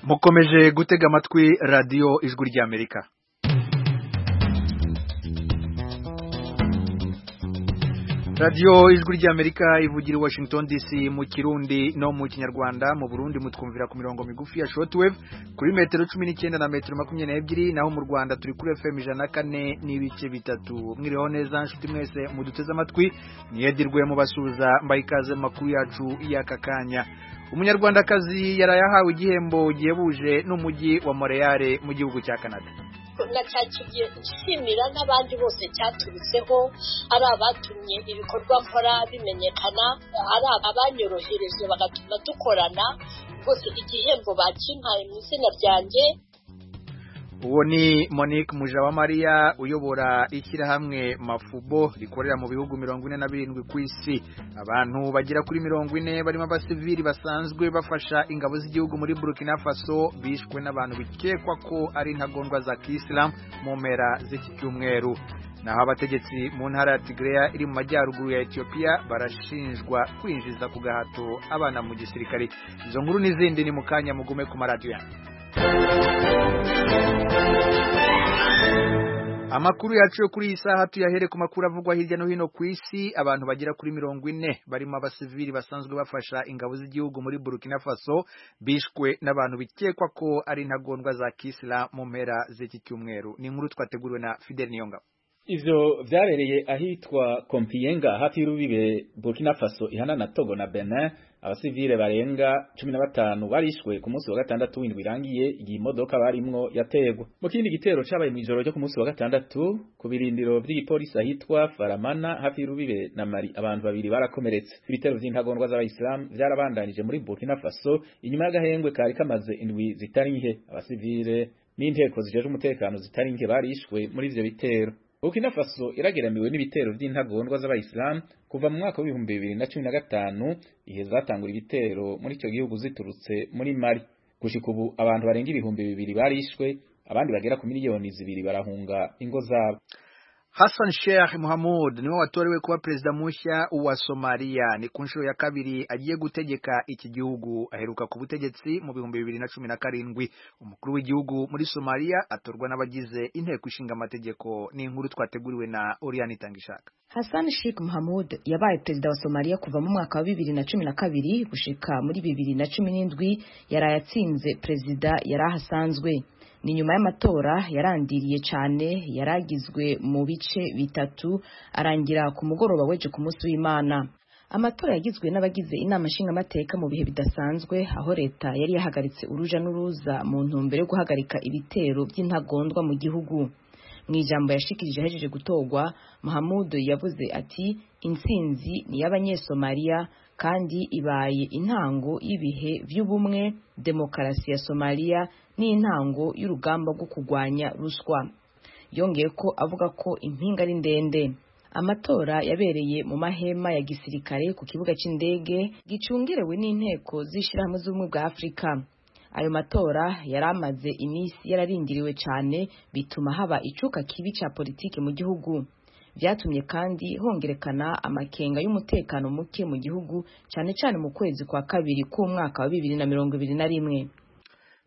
mukomeje gutega amatwi radiyo ijwi ry'amerika radiyo ijwi ry'amerika ivugira i washington dc mu kirundi no mu kinyarwanda mu burundi mutwumvira ku mirongo migufi ya shortwave kuri metero cumi n'icyenda na metero makumyabiri n'ebyiri naho mu rwanda turi kuri fm ijana na kane n'ibice bitatu mwiriho neza nshuti mwese muduteze amatwi niyedirwe mubasubiza mbaye ikaze mu makuru yacu y'aka kanya umunyarwandakazi yaraye ahawe igihembo gihebuje n'umujyi wa moreyare mu gihugu cya canada nakakigiye gushimira n'abandi bose cyaturutseho ari abatumye ibikorwa nkora bimenyekana ari abanyorohereje bagatuma dukorana rwose igihembo bakimpaye mu izina ryanjye uwo ni monique mujawamariya uyobora ishyirahamwe mafubo rikorera mu bihugu mirongo ine na birindwi ku isi abantu bagera kuri mirongo ine barimo abasivili basanzwe bafasha ingabo z'igihugu muri burkina faso bishwe n'abantu bikekwa ko ari intagondwa za kisilamu mu mpera z'iki cyumweru naho abategetsi mu ntara ya tigereya iri mu majyaruguru ya etiyopiya barashinjwa kwinjiza ku gahato abana mu gisirikare izo nkuru n'izindi ni mu kanya mugume ku maradiyo amakuru yacu yo kuri iyi saha tuyahere ku makuru avugwa hirya no hino ku isi abantu bagera kuri mirongo ine barimo abasivili basanzwe bafasha ingabo z'igihugu muri burkina faso bishwe n'abantu bikekwa ko ari intagondwa za kisila mu mpera z'iki cyumweru ni inkuru twateguriwe na fidel niyongabo ivyo vyabereye ahitwa kompiyenga hafi y'urubibe burkina faso ihana na togo na benin abasivile barenga cumi na batanu barishwe ku munsi wa gatandatu w'indwi irangiye igihe imodoka barimwo yategwa mu kindi gitero cabaye mw'ijoro ryo ku munsi wa gatandatu ku birindiro vy'igipolisi ahitwa faramana hafi y'urubibe na mari abantu babiri barakomeretse ibitero vy'intagondwa z'abayisilamu vyarabandanije muri burkina faso inyuma y'agahengwe kari kamaze indwi zitari nke abasivile n'inteko zijejwe umutekano zitari nke barishwe muri ivyo bitero Burkina Faso irageramiwe n'ibitero by'intagondwa z'abayisilamu kuva mu mwaka w'ibihumbi bibiri na cumi na gatanu ihe zatangura ibitero muri icyo gihugu ziturutse muri Mali gushika ubu abantu barenga ibihumbi bibiri barishwe abandi bagera ku miliyoni zibiri barahunga ingo zabo Hassan Sheikh Mohamud niwe watorewe kuba perezida mushya wa Somalia ni ku nshuro ya kabiri agiye gutegeka iki gihugu aheruka ku butegetsi mu bihumbi bibiri na cumi na karindwi umukuru w'igihugu muri Somalia atorwa n'abagize inteko ishinga amategeko ni inkuru twateguriwe na Oriani Tangishaka Hassan Sheikh Mohamud yabaye perezida wa Somalia kuva mu mwaka wa bibiri na cumi na kabiri gushika muri bibiri na cumi n'indwi yaraye atsinze perezida yari ahasanzwe ni nyuma y'amatora yarandiriye cyane yaragizwe mu bice bitatu arangira ku mugoroba weje ku munsi w'imana amatora yagizwe n'abagize inama nshingamateka mu bihe bidasanzwe aho leta yari yahagaritse uruja n'uruza mu ntumbero yo guhagarika ibitero by'intagondwa mu gihugu mu ijambo yashikirije ahejeje gutogwa muhamudu yavuze ati intsinzi ni iy'abanyesomaliya kandi ibaye intango y'ibihe by'ubumwe demokarasi ya somaliya n'intango y'urugamba rwo kurwanya ruswa yongeye ko avuga ko impinga ari ndende amatora yabereye mu mahema ya gisirikare ku kibuga cy'indege gicungerewe n'inteko z'ishyirahamwe z'ubumwe bwa afurika ayo matora yari amaze iminsi yararindiriwe cyane bituma haba icuka kibi cya politiki mu gihugu byatumye kandi hongerekana amakenga y'umutekano muke mu gihugu cyane cyane mu kwezi kwa kabiri k'umwaka wa bibiri na mirongo ibiri na rimwe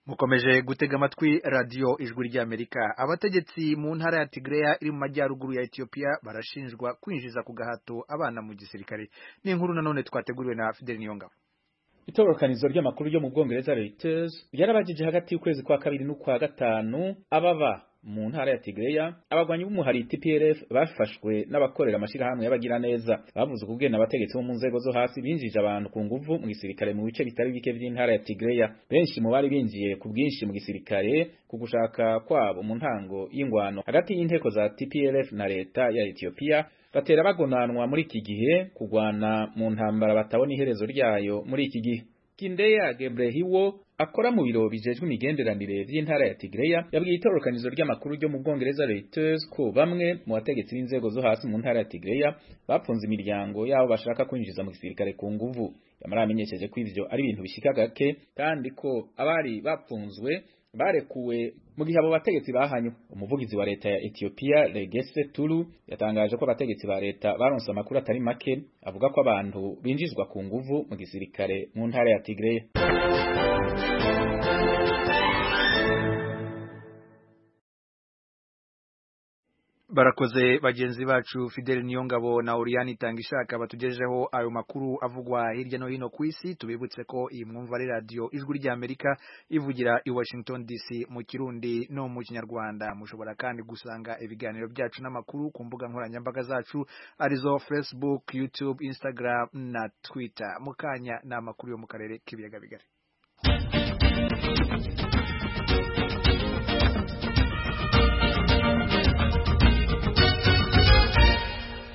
mukomeje gutega amatwi radiyo ijwi ry'amerika abategetsi mu ntara ya tigereya iri mu majyaruguru ya etiyopiya barashinjwa kwinjiza ku gahato abana mu gisirikare ni inkuru nanone twateguriwe na fidel niyongabo itororokanizo ry'amakuru yo mu bwongereza reuters ryarabagije hagati y'ukwezi kwa kabiri n'ukwa gatanu ababa mu ntara ya Tigreya abagwanyi b'umuhari TPLF bafashwe n'abakorera amashirahamwe y'abagira neza bavuze ukugena abategetsi bo mu nzego zo hasi binjije abantu ku nguvu mu gisirikare mu bice bitari bike by'intara ya Tigreya benshi mu bari binjiye ku bwinshi mu gisirikare ku gushaka kwabo mu ntango y'ingwano hagati y'inteko za TPLF na leta ya Ethiopia batera bagonanwa muri iki gihe kugwana mu ntambara batabona iherezo ryayo muri iki gihe Kindeya Gebrehiwo akora mu biro bijejwe imigenderanire by'intara ya Tigreya yabwiye itororokanizo ry'amakuru ryo mu Bwongereza Reuters ko bamwe mu bategetsi b'inzego zo hasi mu ntara ya Tigreya bapfunze imiryango yabo bashaka kwinjiza mu gisirikare ku nguvu yamaramenyesheje ko ivyo ari ibintu bishika gake kandi ko abari bapfunzwe barekuwe mu gihe abo bategetsi bahanywe umuvugizi wa leta ya Ethiopia Regese Tulu yatangaje ko abategetsi ba leta baronse amakuru atari make avuga ko abantu binjizwa ku nguvu mu gisirikare mu ntara ya Tigray barakoze bagenzi bacu Fidel Niyongabo na Oriani Tangishaka batugejeho ayo makuru avugwa hirya no hino ku isi tubibutse ko iyi mwumva ari radio ijwi rya Amerika ivugira i Washington DC mu Kirundi no mu Kinyarwanda mushobora kandi gusanga ibiganiro byacu n'amakuru ku mbuga nkoranyambaga zacu arizo Facebook, YouTube, Instagram na Twitter mukanya na makuru yo mu karere k'ibiyaga bigari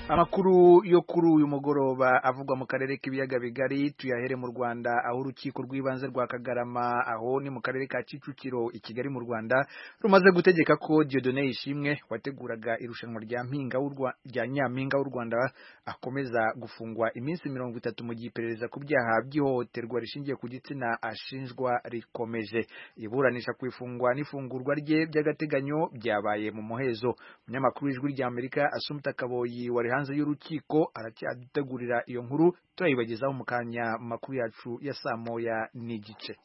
amakuru yo kuri uyu mugoroba avugwa mu karere k'ibiyaga bigari tuyahere mu Rwanda aho urukiko rw'ibanze rwa Kagarama aho ni mu karere ka Kicukiro i Kigali mu Rwanda rumaze gutegeka ko Dieudonne Ishimwe wateguraga irushanwa rya mpinga rya Nyampinga w'u Rwanda akomeza gufungwa iminsi mirongo itatu mu gihe iperereza ku byaha by'ihohoterwa rishingiye ku gitsina ashinjwa rikomeje iburanisha ku ifungwa n'ifungurwa rye by'agateganyo byabaye mu muhezo umunyamakuru w'ijwi rya Amerika Asumta Kaboyi wari hanze y'urukiko aracyadutegurira iyo nkuru turayibagezaho mu kanya makuru yacu ya saa moya n'igice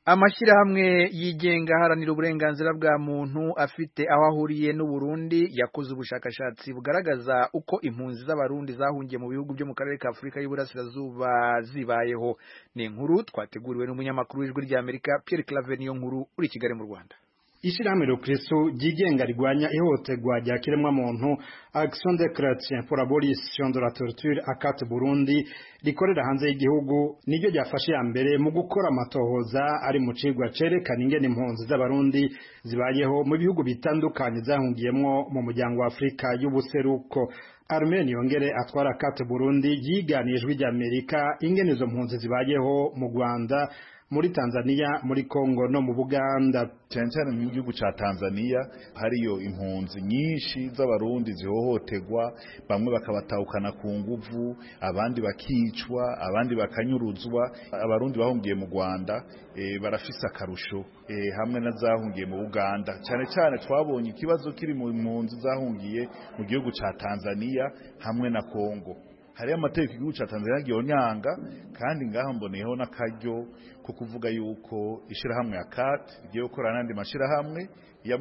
amashyirahamwe yigenga aharanira uburenganzira bwa muntu afite aho ahuriye n'u Burundi yakoze ubushakashatsi bugaragaza uko impunzi z'abarundi zahungiye mu bihugu byo mu karere ka Afurika y'Iburasirazuba zibayeho ni inkuru twateguriwe n'umunyamakuru w'ijwi rya Amerika Pierre Claver niyo nkuru uri Kigali mu Rwanda Ishirahamwe Rukristo ryigenga rigwanya ihohoterwa rya kiremwamuntu Action de Chrétien pour l'abolition de la torture akate Burundi rikorera hanze y'igihugu niryo ryafashe ya mbere mu gukora amatohoza ari mu cigwa cerekana ingene impunzi z'abarundi zibayeho mu bihugu bitandukanye zahungiyemwo mu muryango wa Afurika y'ubuseruko Armen yongere atwara kate Burundi yiganijwe ry'Amerika ingene izo mpunzi zibayeho mu Rwanda muri Tanzania muri Kongo no mu Buganda cyane cyane mu gihugu ca Tanzania hariyo impunzi nyinshi z'abarundi zihohoterwa bamwe bakabatahukana ku nguvu abandi bakicwa abandi bakanyuruzwa abarundi bahungiye mu Rwanda e, barafise akarusho e, hamwe na zahungiye mu Buganda cyane cyane twabonye ikibazo kiri mu mpunzi zahungiye mu gihugu ca Tanzania hamwe na Kongo hariyo amategeko igihugu cya Tanzania gihonyanga kandi ngaho mboneyeho n'akaryo ko kuvuga yuko ishirahamwe ya CAT igiye gukorana n'andi mashirahamwe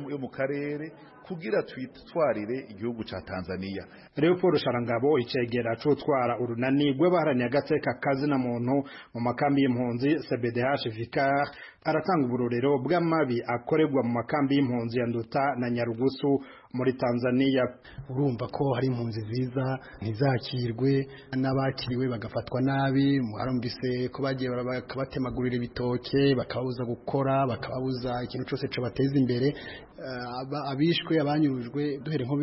yo mu karere kugira twitwarire igihugu cha Tanzania. Leopold Sharangabo icegera cutwara urunani rw'abaharaniye agateka kazi na muntu mu makambi y'impunzi CBDH Vicar aratanga uburorero bw'amabi akorerwa mu makambi y'impunzi ya Nduta na Nyarugusu muri Tanzania. Urumva ko hari impunzi ziza ntizakirwe n'abakiriwe bagafatwa nabi harumvise ko bagiye bakabatemagurira ibitoke bakababuza gukora bakababuza ikintu cyose cy'abateza imbere uh, abishwe abishwe abanyurujwe duhere nko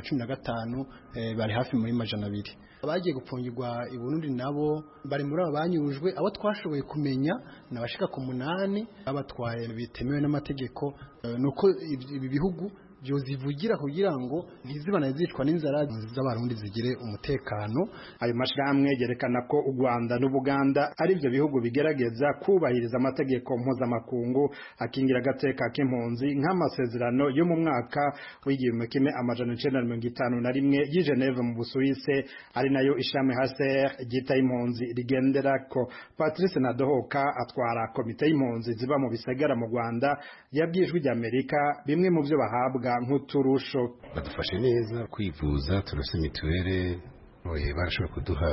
2015 eh, bari hafi muri majana abiri abagiye gupfungirwa i Burundi nabo bari muri abanyurujwe abo twashoboye kumenya nabashika ku munani abatwaye bitemewe n'amategeko uh, nuko ibi bihugu byozivugira kugira ngo ntizibana zicwa n'inzara z'abarundi zigire umutekano ayo mashirahamwe yerekana ko u Rwanda n'Ubuganda ari byo bihugu bigerageza kubahiriza amategeko mpuzamakungu akingira agateka k'impunzi nk'amasezerano yo mu mwaka w'igihumbi kimwe amajana icenda na mirongo itanu na rimwe y'i Geneve mu Busuwise ari nayo ishami HCR ryita impunzi rigendera ko Patrice Nadohoka atwara komite y'impunzi ziba mu bisagara mu Rwanda yabwijwe ry'Amerika bimwe mu byo bahabwa nk'uturusho badufashe neza kwivuza turose mituweli barashobora kuduha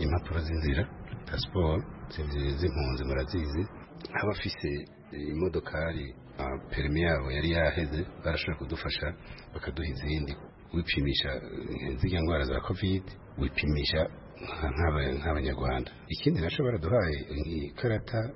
impapuro z'inzira pasiporo z'impunzi murazizi nk'abafise imodokari perimi yabo yari yaheze barashobora kudufasha bakaduha izindi wipimisha ziriya ndwara za kovide wipimisha nk'abanyarwanda ikindi nacyo baraduhaye ikarata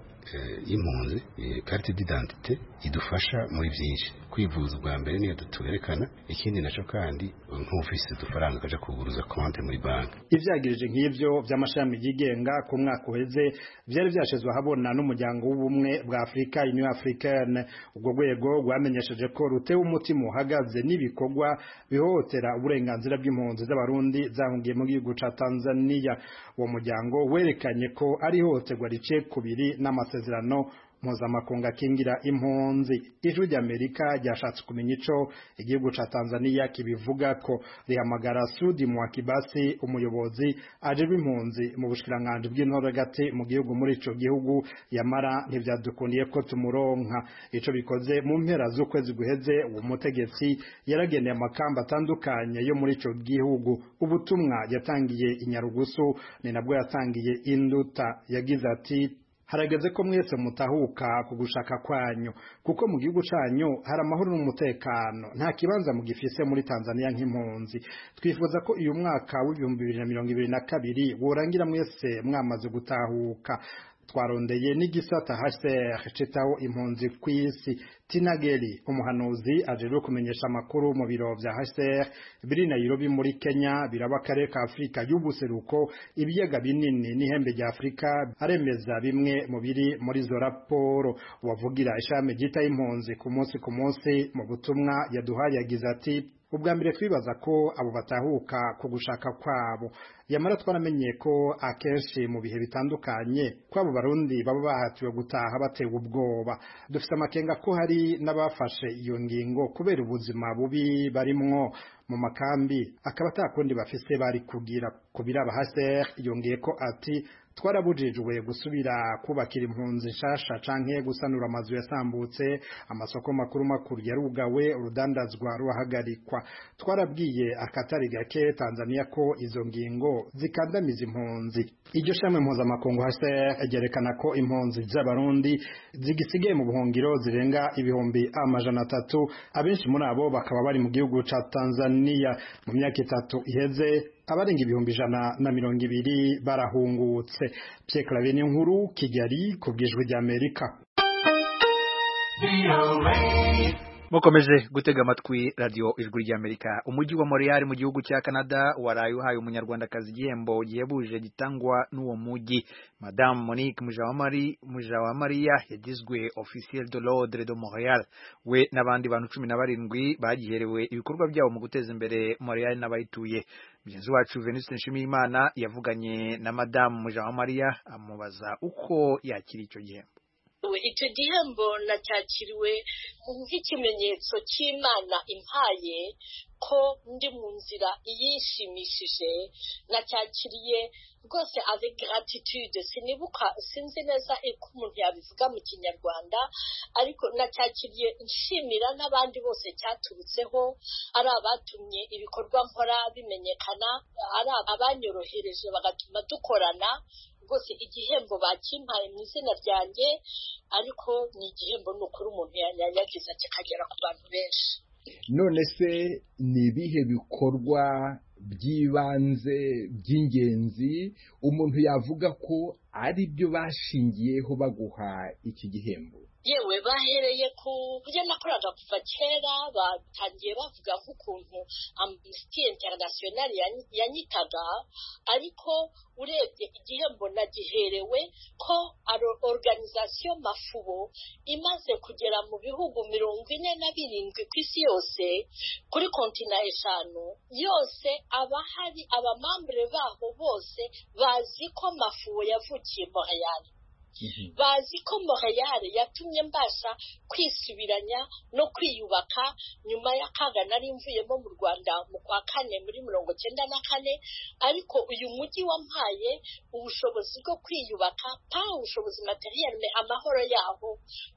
y'impunzi karite d'identite idufasha muri byinshi kwivuza ubwa mbere niyo tuyerekana ikindi nacyo kandi nk'ufise udufaranga ukaja kuguruza konte muri banki ibyagirije nk'ibyo by'amashami yigenga ku mwaka uheze byari byashizwe ahabona n'umuryango w'ubumwe bwa afurika union africaine ubwo rwego rwamenyesheje ko rutewe umutima uhagaze n'ibikorwa bihohotera uburenganzira bw'impunzi z'abarundi zahungiye mu gihugu ca tanzania uwo muryango werekanye ko ari ihohoterwa rice kubiri n'amasezerano mpuzamakungu akingira impunzi ijwi ry'amerika ryashatse kumenya ico igihugu ca tanzania kibivugako rihamagara sudi mwakibasi umuyobozi ajejwe impunzi mu bushikiranganji bw'intore gati mu gihugu muri ico gihugu yamara ntivyadukundiye ko tumuronka ico bikoze mu mpera z'ukwezi guheze uwo mutegetsi yarageneye amakamba atandukanye yo muri ico gihugu ubutumwa yatangiye inyarugusu ni nabwo yatangiye induta yagize ati harageze ko mwese mutahuka ku gushaka kwanyu kuko mu gihugu cyanyu hari amahoro n'umutekano nta kibanza mugifise muri Tanzania nk'impunzi twifuza ko uyu mwaka w'ibihumbi bibiri na mirongo ibiri na kabiri worangira mwese mwamaze gutahuka twarondeye n'igisata HCR citaho impunzi kw'isi Tinageli umuhanuzi ajejwe kumenyesha amakuru mu biro vya HCR biri Nairobi muri Kenya biraba akarere ka Afurika y'ubuseruko ibiyaga binini n'ihembe rya Afurika aremeza bimwe mu biri muri izo raporo wavugira ishami ryita impunzi ku munsi ku munsi mu butumwa yaduhaye yagize ati ubwa mbere twibaza ko abo batahuka ku gushaka kwabo yamara twaramenye ko akenshi mu bihe bitandukanye ko abo barundi baba bahatiwe gutaha batewe ubwoba dufite amakenga ko hari n'abafashe iyo ngingo kubera ubuzima bubi barimwo mu makambi akaba atakundi bafise bari kugira ku biraba haser yongeye ko ati twarabujijwe gusubira kubakira impunzi nshasha canke gusanura amazu yasambutse amasoko makuru makuru yarugawe urudandazwa ruhagarikwa twarabwiye akatari gake Tanzania ko izo ngingo zikandamiza impunzi iryo shamwe mpuzamakungu HCR ryerekana ko impunzi z'abarundi zigisigaye mu buhungiro zirenga ibihumbi amajana atatu abenshi muri abo bakaba bari mu gihugu ca Tanzania mu myaka itatu iheze abarenga ibihumbi ijana na mirongo ibiri barahungutse Pierre Claver nkuru Kigali ku bw'ijwi ry'Amerika mukomeje gutega amatwi radiyo ijwi ry'amerika umujyi wa Montreal mu gihugu cya canada waraye uhaye umunyarwandakazi igihembo gihebuje gitangwa n'uwo mujyi madamu monique mujawamariya yagizwe officiel de l'ordre de Montreal we n'abandi bantu cumi na barindwi bagiherewe ibikorwa byabo mu guteza imbere Montreal n'abayituye mugenzi wacu veniste nshimiyimana yavuganye na madamu mujawamariya amubaza uko yakira icyo gihembo icyo gihembo nacyakiriwe nk'ikimenyetso cy'imana impaye ko ndi mu nzira iyishimishije nacyakiriye rwose avec gratitude sinibuka sinzi neza uko umuntu yabivuga mu kinyarwanda ariko nacyakiriye nshimira n'abandi bose cyaturutseho ari abatumye ibikorwa nkora bimenyekana ari abanyorohereje bagatuma dukorana rwose igihembo bakimpaye mu izina ryanjye ariko ni igihembo ni ukuri umuntu yagize kikagera ku bantu benshi none se ni ibihe bikorwa by'ibanze by'ingenzi umuntu yavuga ko ari byo bashingiyeho baguha iki gihembo yewe bahereye ku buryo nakoraga kuva kera batangiye bavuga nk'ukuntu amnesty international yanyitaga ariko urebye igihembo nagiherewe ko ari organisation mafubo imaze kugera mu bihugu mirongo ine na birindwi ku isi yose kuri kontina eshanu yose abahari abamambure baho bose bazi ko mafubo yavukiye montreal bazi ko montreal yatumye mbasha kwisubiranya no kwiyubaka nyuma y'akaga nari mvuyemo mu rwanda mu kwa kane muri mirongo cyenda na kane ariko uyu mujyi wampaye ubushobozi bwo kwiyubaka pa ubushobozi materiyarime amahoro yaho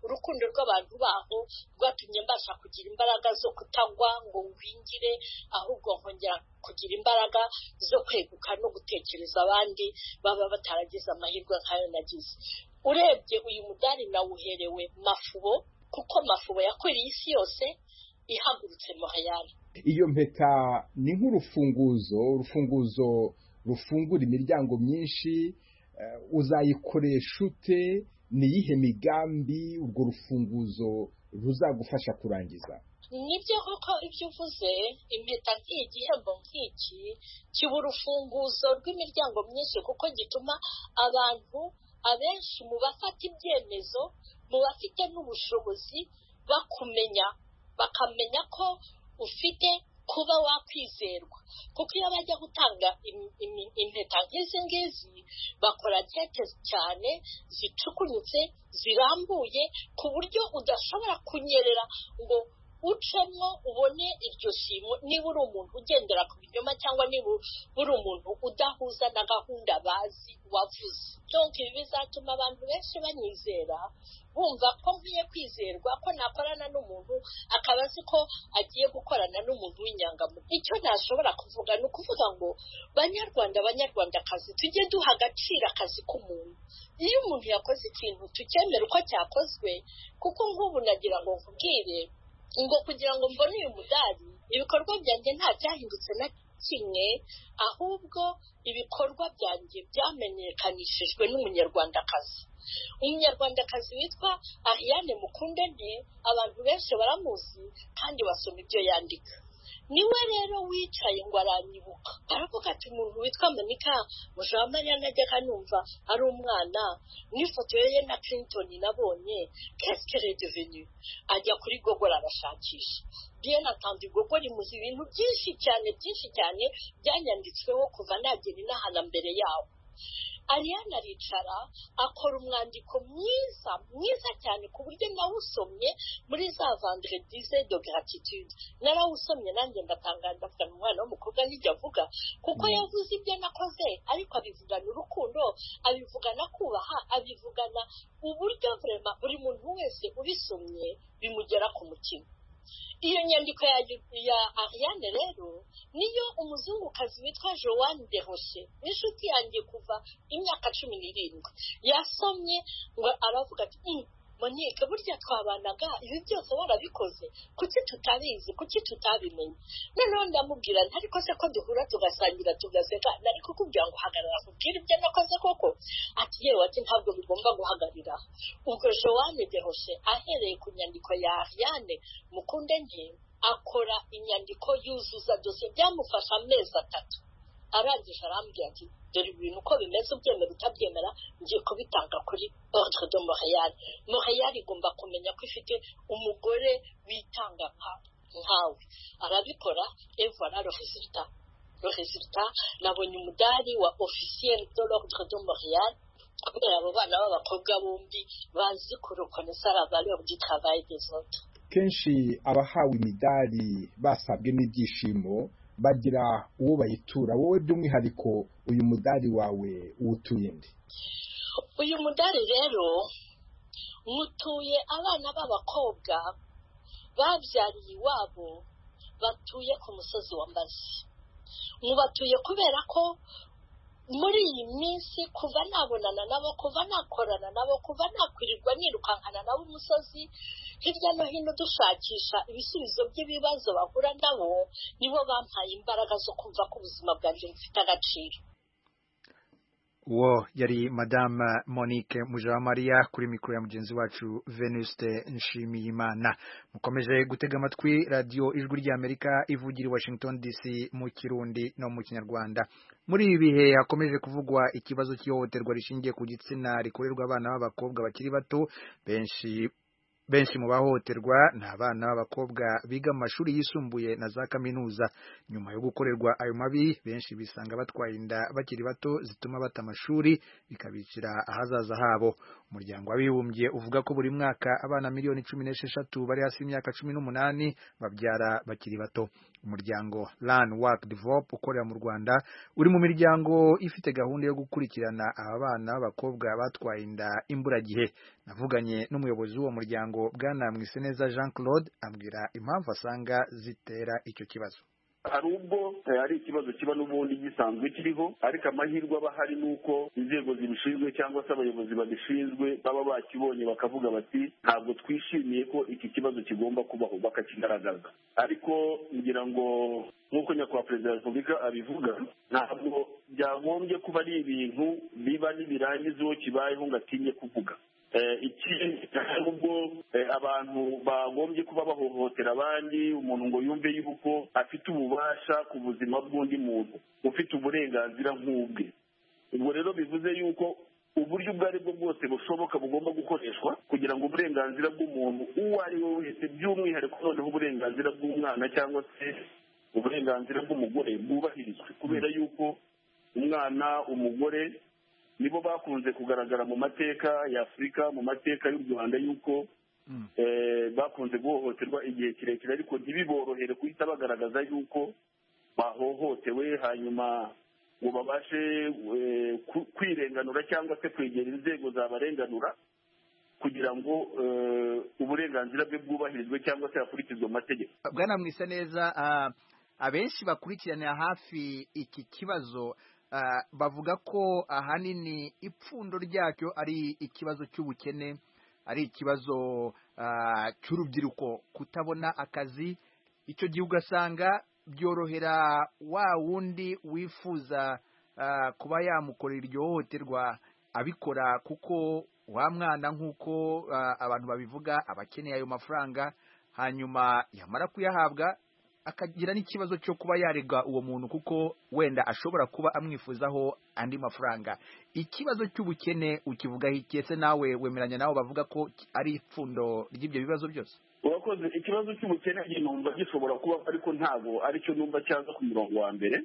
urukundo rw'abantu baho rwatumye mbasha kugira imbaraga zo kutagwa ngo wingire ahubwo nkongera kugira imbaraga zo kweguka no gutekereza abandi baba bataragize amahirwe nk'ayo nagize urebye uyu mudari nawuherewe mafubo kuko mafubo yakwiriye isi yose ihagurutse mahayari iyo mpeta ni nk'urufunguzo urufunguzo rufungura imiryango myinshi uzayikoresha ute niyihe migambi urwo rufunguzo ruzagufasha kurangiza nibyo koko ibyo uvuze impeta nk'iyi gihembo nk'iki kiba urufunguzo rw'imiryango myinshi kuko gituma abantu abenshi mu bafata ibyemezo mu bafite n'ubushobozi bakumenya bakamenya ko ufite kuba wakwizerwa kuko iyo bajya gutanga impeta nk'izi ngizi bakora keke cyane zicukunyutse zirambuye ku buryo udashobora kunyerera ngo ucemo ubone iryo shimo niba uri umuntu ugendera ku binyoma cyangwa niba uri umuntu udahuza na gahunda bazi wavuze cyonka ibi bizatuma abantu benshi banyizera bumva ko nkwiye kwizerwa ko nakorana n'umuntu akaba azi ko agiye gukorana n'umuntu w'inyangamuntu icyo nashobora kuvuga ni ukuvuga ngo banyarwanda banyarwandakazi tujye duha agaciro akazi k'umuntu iyo umuntu yakoze ikintu tukemera uko cyakozwe kuko nk'ubu nagira ngo nkubwire ngo kugira ngo mbone uyu mudari ibikorwa byanjye nta byahindutse na kimwe ahubwo ibikorwa byanjye byamenyekanishijwe n'umunyarwandakazi umunyarwandakazi witwa ariane mukundane abantu benshi baramuzi kandi basoma ibyo yandika niwe rero wicaye ngo aranyibuka aravuga ati umuntu witwa manika mujamariya najyaga numva ari umwana n'ifoto ye na clinton nabonye kesike redeveni ajya kuri gogora arashakisha bien atanze igogora rimuzi ibintu byinshi cyane byinshi cyane byanyanditsweho kuva nagera inahana mbere yawo Ariane aricara akora umwandiko mwiza mwiza cyane ku buryo nawusomye muri za vandire dize do gratitude narawusomye nanjye ndatangaza ndavuga umwana w'umukobwa n'ibyo avuga kuko yavuze ibyo nakoze ariko abivugana urukundo abivugana kubaha abivugana uburyo vurema buri muntu wese ubisomye bimugera ku mutima iyo nyandiko ya, ya ariane rero niyo umuzungukazi witwa joanne de roche n'inshuti yanjye kuva imyaka cumi n'irindwi yasomye ngo aravuga ati monike burya twabanaga ibi byose warabikoze kuki tutabizi kuki tutabimenye noneho ndamubwira ntariko se ko duhura tugasangira tugaseka nari kukubwira ngo hagarara kubwira ibyo nakoze koko ati yewe ati ntabwo bigomba guhagarira ubwo joanne deroshe ahereye ku nyandiko ya ariane mukunde nke akora inyandiko yuzuza dosiye byamufasha amezi atatu arangije arambwira ati dore ibintu uko bimeze ubyemera utabyemera ngiye kubitanga kuri ordre de montreal montreal igomba kumenya ko ifite umugore witanga nkawe arabikora eva na rezilita rezilita nabonye umudari wa officiel de l'ordre de montreal kubera abo bana b'abakobwa bombi bazi kurokonesa la valeur du travail des autres kenshi abahawe imidari basabwe n'ibyishimo bagira uwo bayitura wowe by'umwihariko uyu mudari wawe uwutuye nde uyu mudari rero mutuye abana b'abakobwa babyariye iwabo batuye ku musozi wa mbazi mubatuye kubera ko muri iyi minsi kuva nabonana nabo kuva nakorana nabo kuva nakwirirwa nirukankana nabo umusozi hirya no hino dushakisha ibisubizo by'ibibazo bahura nabo nibo bampaye imbaraga zo kumva ko ubuzima bwanjye bufite agaciro uwo yari madame monique mujawamariya kuri mikoro ya mugenzi wacu venuste nshimiyimana mukomeje gutega amatwi radiyo ijwi ry'amerika ivugira i washington dc mu kirundi no mu kinyarwanda muri ibi bihe hakomeje kuvugwa ikibazo cy'ihohoterwa rishingiye ku gitsina rikorerwa abana b'abakobwa bakiri bato benshi benshi mu bahohoterwa ni abana b'abakobwa biga mu mashuri yisumbuye na za kaminuza nyuma yo gukorerwa ayo mabi benshi bisanga batwaye inda bakiri bato zituma bata amashuri bikabicira ahazaza habo umuryango w'abibumbye uvuga ko buri mwaka abana miliyoni cumi n'esheshatu bari hasi y'imyaka cumi n'umunani babyara bakiri bato umuryango Learn Work Develop ukorera mu Rwanda uri mu miryango ifite gahunda yo gukurikirana aba bana b'abakobwa batwaye inda imburagihe navuganye n'umuyobozi w'uwo muryango bwana Mwiseneza Jean Claude ambwira impamvu asanga zitera icyo kibazo hari ubwo hari ikibazo kiba n'ubundi gisanzwe kiriho ariko amahirwe aba ahari ni uko inzego zibishinzwe cyangwa se abayobozi babishinzwe baba bakibonye bakavuga bati ntabwo twishimiye ko iki kibazo kigomba kubaho bakakigaragaza ariko ngira ngo nk'uko nyakubahwa perezida wa repubulika abivuga ntabwo byagombye kuba ari ibintu biba nibirangiza uwo kibayeho ngo atinye kuvuga ikindi nubwo abantu bagombye kuba bahohotera abandi umuntu ngo yumve yuko afite ububasha ku buzima bw'undi muntu ufite uburenganzira nk'ubwe ubwo rero bivuze yuko uburyo ubwo ari bwo bwose bushoboka bugomba gukoreshwa kugira ngo uburenganzira bw'umuntu uwo ari we wese by'umwihariko noneho uburenganzira bw'umwana cyangwa se uburenganzira bw'umugore bwubahirizwe kubera yuko umwana umugore nibo bakunze kugaragara mu mateka ya afurika mu mateka y'u rwanda y'uko eh, bakunze guhohoterwa igihe kirekire ariko ntibiborohere guhita bagaragaza y'uko bahohotewe hanyuma ngo babashe eh, ku- kwirenganura cyangwa se kwegera inzego zabarenganura kugira ngo eh, uburenganzira bwe bwubahirizwe cyangwa se hakurikizwe amategeko bwana mwisa neza ah, abenshi bakurikiranira hafi iki kibazo ah, bavuga ko ahanini ipfundo ryacyo ari ikibazo cy'ubukene ari ikibazo ah, cy'urubyiruko kutabona akazi icyo gihe ugasanga byorohera wa wundi wifuza ah, kuba yamukorera iryo hohoterwa abikora kuko wa mwana nk'uko ah, abantu babivuga aba akeneye ayo mafaranga hanyuma yamara kuyahabwa akagira n'ikibazo cyo kuba yarega uwo muntu kuko wenda ashobora kuba amwifuzaho andi mafaranga ikibazo cy'ubukene ukivugaho iki ese nawe wemeranya nawe bavuga ko ari ipfundo ry'ibyo bibazo byose urakoze ikibazo cy'ubukene njye numva gishobora kuba ariko ntabwo aricyo numva cyaza ku murongo wa mbere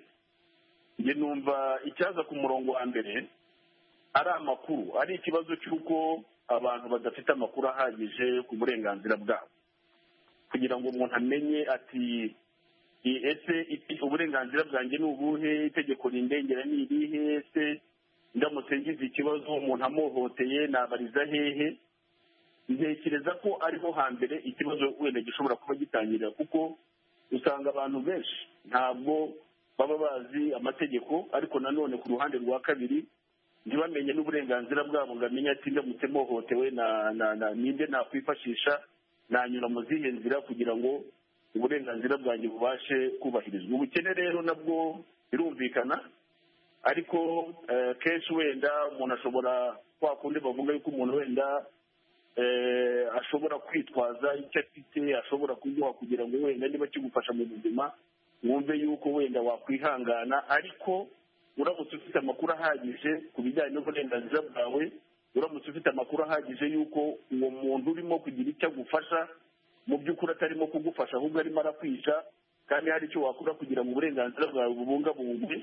njye numva icyaza ku murongo wa mbere ari amakuru ari ikibazo cy'uko abantu badafite amakuru ahagije ku burenganzira bwabo kugira ngo umuntu amenye ati i- ese i- uburenganzira bwanjye ni ubuhe itegeko rindengera ni irihe ese ndamutse ngize ikibazo umuntu amuhoteye nabariza hehe ntekereza ko ariho hambere ikibazo wenda gishobora kuba gitangirira kuko usanga abantu benshi ntabwo baba bazi amategeko ariko nanone ku ruhande rwa kabiri ntibamenye n'uburenganzira bwabo ngo amenye ati ndamutse mpohotewe na- na- na- ninde nakwifashisha nanyura mu zihe nzira kugira ngo uburenganzira bwanjye bubashe kubahirizwa ubukene rero nabwo birumvikana ariko eh, kenshi wenda umuntu ashobora kwa kundi bavuga yuko umuntu wenda eh, ashobora kwitwaza icyo afite ashobora kuguha kugira ngo wenda niba kigufasha mu buzima wumve yuko wenda wakwihangana ariko uramutse ufite amakuru ahagije ku bijyanye n'uburenganzira bwawe uramutse ufite amakuru ahagije y'uko uwo muntu urimo kugira icyo agufasha mu by'ukuri atarimo kugufasha ahubwo arimo arakwica kandi hari icyo wakora kugira ngo uburenganzira bwawe bubungabungwe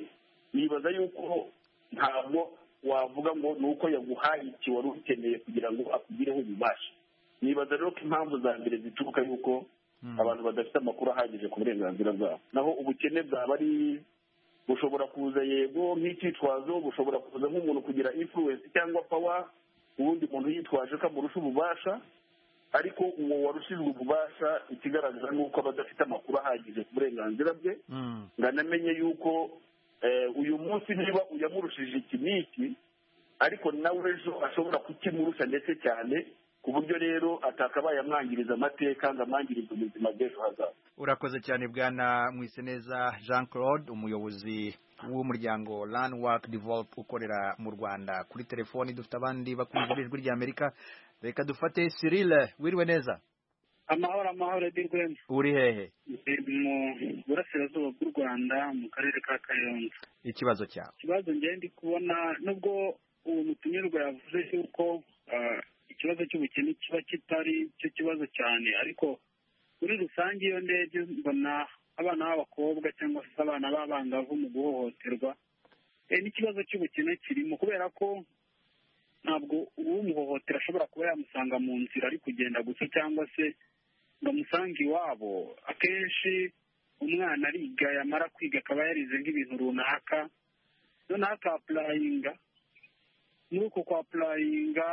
nibaza yuko ntabwo wavuga ngo ni uko yaguhaye iki wari ukeneye kugira ngo akugireho ububasha nibaza rero ko impamvu za mbere zituruka yuko abantu badafite amakuru ahagije ku burenganzira bwabo naho ubukene bwaba ari bushobora kuza yego nk'icyitwazo bushobora kuza nk'umuntu kugira influence cyangwa power uwundi muntu yitwaje ko amurusha ububasha ariko uwo warushijwe ububasha ikigaragaza ni uko aba adafite amakuru ahagije ku burenganzira bwe ngo anamenye yuko eh, uyu munsi niba uyamurushije iki n'iki ariko nawe ejo ashobora kukimurusha ndetse cyane ku buryo rero atakabaye amwangiriza amateka ngo amwangirize ubuzima bw'ejo hazaza urakoze cyane bwana mwiseneza jean claude umuyobozi w'umuryango landwak develop ukorera mu rwanda kuri telefoni dufite abandi bakumva ijwi ry'amerika reka dufate cyril wiriwe neza amahoro amahoro edirwemu uri hehe mu burasirazuba bw'u rwanda mu karere ka kayonza ikibazo cyawe ikibazo ngenda ndi kubona nubwo uwo mutumirwa yavuze yuko ah, ikibazo cy'ubukene kiba kitari cyo kibazo cyane ariko muri rusange iyo ndebye mbona abana b'abakobwa cyangwa se abana b'abangavu mu guhohoterwa eh, n'ikibazo cy'ubukene kirimo kubera ko ntabwo uwumuhohotera ashobora kuba yamusanga mu nzira ari kugenda gusa cyangwa se ngo amusange iwabo akenshi umwana ariga yamara kwiga akaba yarize nk'ibintu runaka noneho akapurayinga muri uko kwapurayinga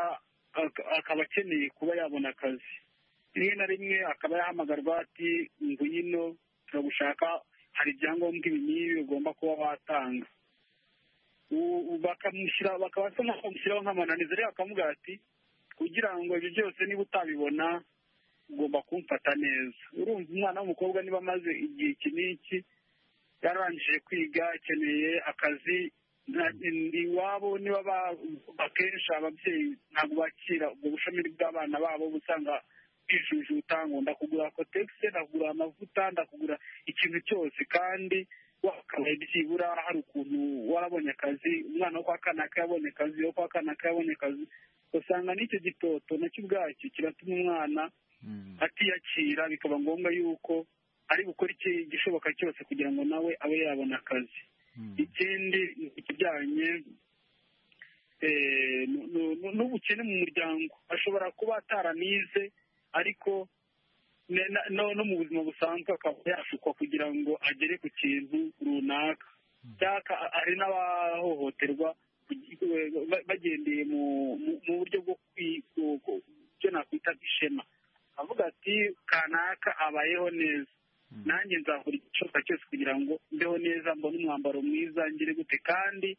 ak- akaba akeneye kuba yabona akazi rimwe na rimwe akaba yahamagarwa ati ngwino turagushaka hari ibyangombwa ibi n'ibi ugomba kuba watanga U- u- bakamushyira bakaba basa nk'aho bamushyiraho nk'amananiza rero bakamugira ati kugira ngo ibyo byose niba utabibona ugomba kumfata neza urumva umwana w'umukobwa niba amaze igihe iki n'iki yararangije kwiga akeneye akazi nta- iwabo niba ba- akenshi ababyeyi ntabwo bakira ubwo bushomeri bw'abana babo uba usanga bijujuta ngo ndakugura kotegisi ndakugura amavuta ndakugura ikintu cyose kandi wakabaye byibura hari ukuntu warabonye akazi umwana wo kwa kanaka yabonye akazi uwo kwa kanaka yabonye akazi usanga n'icyo gitoto nacyo ubwacyo kiratuma umwana atiyakira bikaba ngombwa yuko ari gukora igishoboka cyose kugira ngo nawe abe yabona akazi ikindi ni ikijyanye n'ubukene mu muryango ashobora kuba ataranize ariko no mu buzima busanzwe akaba yashukwa kugira ngo agere ku kintu runaka cyangwa ari n'abahohoterwa bagendeye mu buryo bwo icyo nakwita ishema avuga ati kanaka abayeho neza nanjye nzakora igishoboka cyose kugira ngo mbeho neza mbone umwambaro mwiza ngire gute kandi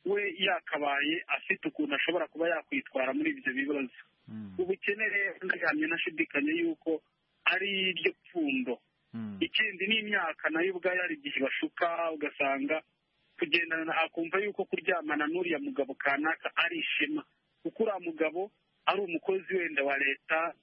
we yakabaye afite ukuntu ashobora kuba yakwitwara muri ibyo bibazo ubukene rero ndahamya nashidikanya yuko ari iryo pfundo ikindi n'imyaka nayo ubwayo hari igihe bashuka ugasanga kugendana akumva yuko kuryamana n'uriya mugabo kanaka ari ishema kuko uriya mugabo ari umukozi wenda wa leta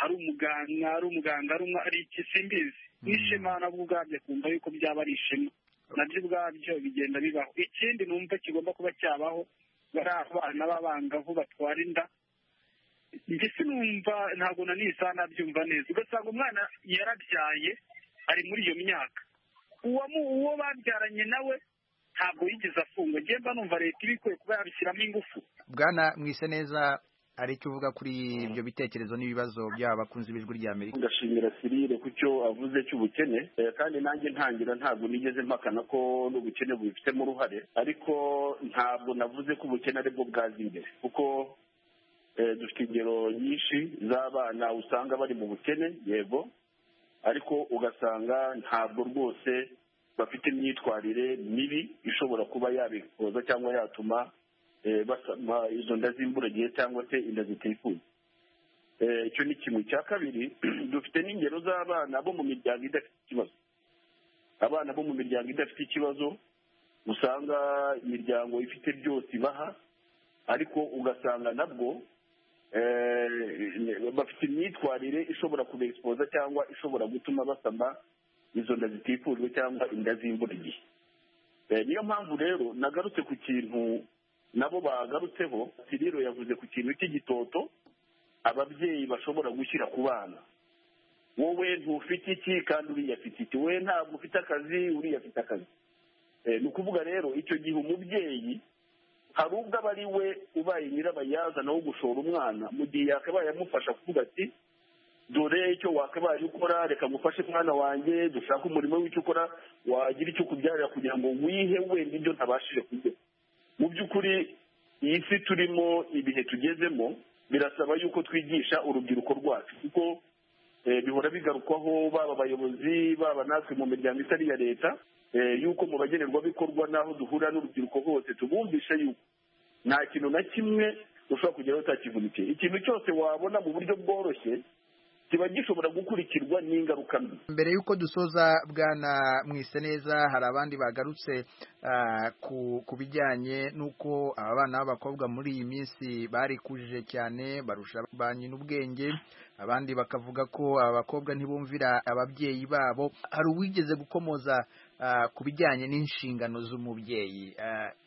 ari umuganga ari umuganga ari iki simbizi n'ishema nabwo ubwabyo akumva yuko byaba ari ishema nabyo ubwabyo bigenda bibaho ikindi numva kigomba kuba cyabaho bari abana b'abangavu batwara inda mbese numva ntabwo na nisa nabyumva neza ugasanga umwana yarabyaye ari muri iyo myaka uwo babyaranye nawe ntabwo yigeze afungwa ngemba numva leta ibikwiye kuba yabishyiramo ingufu bwana mwise neza hari icyo uvuga kuri ibyo bitekerezo n'ibibazo by'abakunzi b'ijwi rya amerika ndashimira sirire ku cyo avuze cy'ubukene kandi nanjye ntangira ntabwo nigeze mpakana ko n'ubukene bubifitemo uruhare ariko ntabwo navuze ko ubukene aribwo bwaza imbere kuko dufite ingero nyinshi z'abana usanga bari mu bukene yego ariko ugasanga ntabwo rwose bafite imyitwarire mibi ishobora kuba yabikoza cyangwa yatuma basama izo nda z'imburagihe cyangwa se inda zitifuza icyo ni kimwe cya kabiri dufite n'ingero z'abana bo mu miryango idafite ikibazo abana bo mu miryango idafite ikibazo usanga imiryango ifite byose ibaha ariko ugasanga nabwo bafite imyitwarire ishobora kubesipoza cyangwa ishobora gutuma basama izo nda zitifujwe cyangwa inda z'imburagihe niyo mpamvu rero nagarutse ku kintu nabo bagarutseho siriro yavuze ku kintu cy'igitoto ababyeyi bashobora gushyira ku bana wowe ntufite iki kandi uriya afite iki we ntabwo ufite akazi uriya afite akazi ni ukuvuga rero icyo gihe umubyeyi hari ubwo aba ari we ubaye nyirabayazana wo gushora umwana mu gihe yakabaye amufasha kuvuga ati dore icyo wakabaye ukora reka ngufashe umwana wanjye dushake umurimo w'icyo ukora wagira icyo ukubyarira kugira ngo wihe wenda ibyo ntabashije kurya mu by'ukuri iyi si turimo ibihe tugezemo birasaba yuko twigisha urubyiruko rwacu kuko bihora bigarukwaho baba abayobozi baba natwe mu miryango itari iya leta yuko mu bagenerwabikorwa n'aho duhura n'urubyiruko hose tubumvisha yuko nta kintu na kimwe ushobora kugeraho utakivunikiye ikintu cyose wabona mu buryo bworoshye kiba gishobora gukurikirwa n'ingaruka mbi mbere y'uko dusoza bwana mwise neza hari abandi bagarutse ku bijyanye n'uko aba bana b'abakobwa muri iyi minsi barikujije cyane barusha ba nyina ubwenge abandi bakavuga ko abakobwa ntibumvira ababyeyi babo hari uwigeze gukomoza ku bijyanye n'inshingano z'umubyeyi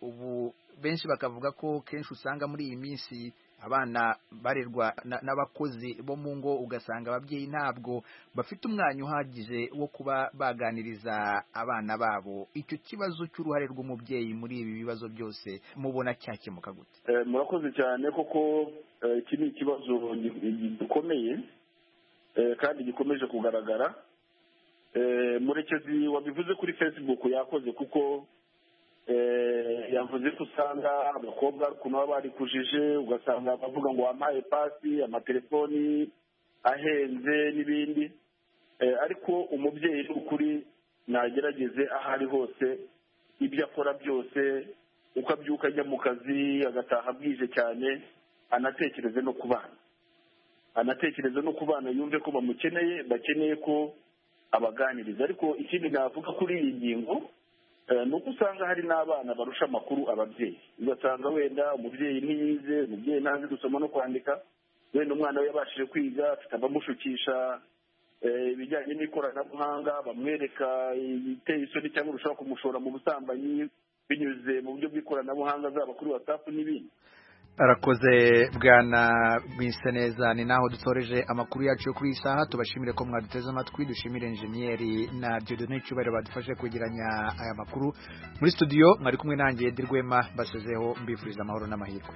ubu benshi bakavuga ko kenshi usanga muri iyi minsi abana barerwa n'abakozi bo mu ngo ugasanga ababyeyi ntabwo bafite umwanya uhagije wo kuba baganiriza abana babo icyo kibazo cy'uruhare rw'umubyeyi muri ibi bibazo byose mubona cyakemuka gute murakoze cyane koko iki ni ikibazo gikomeye kandi gikomeje kugaragara murekezi wabivuze kuri facebook yakoze kuko yavuze ko usanga abakobwa ukuntu baba barikujije ugasanga bavuga ngo wampaye pasi amatelefoni ahenze n'ibindi ariko umubyeyi ni ukuri nagerageze aho ari hose ibyo akora byose uko abyuka ajya mu kazi agataha bwije cyane anatekereze no ku bana anatekereze no ku bana yumve ko bamukeneye bakeneye ko abaganiriza ariko ikindi navuga kuri iyi ngingo ni uko usanga hari n'abana barusha amakuru ababyeyi ugasanga wenda umubyeyi ntiyize umubyeyi ntazi gusoma no kwandika wenda umwana we yabashije kwiga afite abamushukisha ibijyanye n'ikoranabuhanga bamwereka ibiteye isoni cyangwa urushaho kumushora mu busambanyi binyuze mu buryo bw'ikoranabuhanga zaba kuri watsapu n'ibindi arakoze bwana bwise neza ni naho dutoreje amakuru yacu yo kuri iyi saha tubashimire ko mwaduteze amatwi dushimire enjeniyeri na diodone icyubahiro badufashe kwegeranya aya makuru muri studio mwari kumwe nanjye dirwema basezeho mbifuriza amahoro n'amahirwe